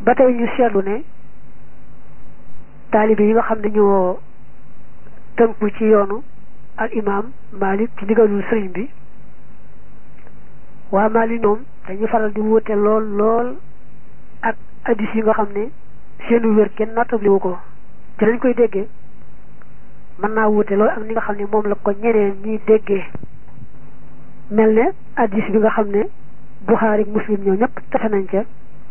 ba tey ñu seetlu ne taalibe yi nga xam ne ñoo tënku ci yoonu al imam Malik ci ndigalul sëriñ bi waa Malik moom dañu faral di wuute lool lool ak addis yi nga xam ne seenu wér kenn nattabliwu ko ci lañ koy déggee mën naa wuute lool ak ni nga xam ne moom la ko ñeneen ñiy déggee mel ne addis bi nga xam ne Buxaari Muslim ñoo ñëpp tafe nañ ca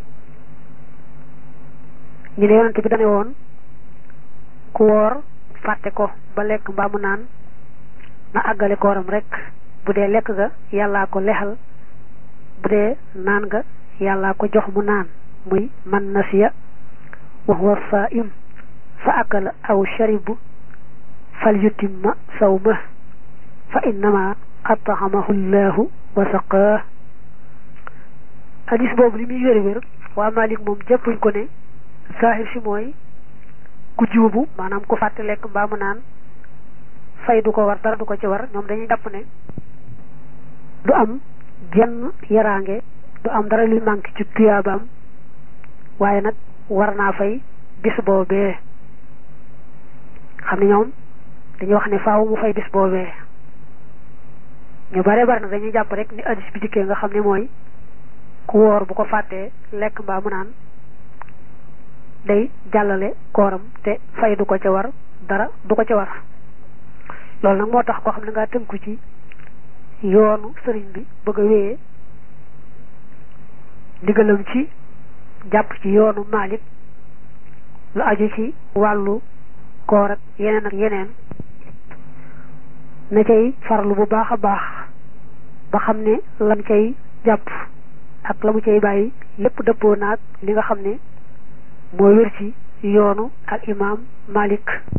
ñu ne yonante bi dane woon ku woor fàtte ko ba lekk mbaa mu naan na àggale kooram rek bu dee lekk ga yàllaa ko lexal bu dee naan ga yàllaa ko jox mu naan muy man nasiya wa huwa saa'im fa akala aw sharibu fal yutimma sawma fa innama at'amahu llahu wa saqaah hadis boobu li muy wér wér waa Malik moom jàppuñ ko ne saahir si mooy ku juubu maanaam ku fàtte lekk mbaa mu naan fay du ko war dara du ko ci war ñoom dañuy jàpp ne du am genn yaraange du am dara luy manqué ci tuyaabaam waaye nag war naa fay bis boobee xam ne ñoom dañuy wax ne faaw mu fay bis boobee ñu bare bare nag dañuy jàpp rek ni addis bi dikkee nga xam ne mooy ku wóor bu ko fàttee lekk mbaa mu naan day jàllale kooram te fay du ko ca war dara du ko ca war loolu nag moo tax koo xam ne ngaa tënku ci yoonu sëriñ bi bëgg a wéyee ndigalam ci jàpp ci yoonu Maalik lu aju ci wàllu koor ak yeneen ak yeneen na cay farlu bu baax a baax ba xam ne lam cay jàpp ak la mu cay bàyyi lépp dëppoo naag li nga xam ne moo wér ci yoonu al imaam Malik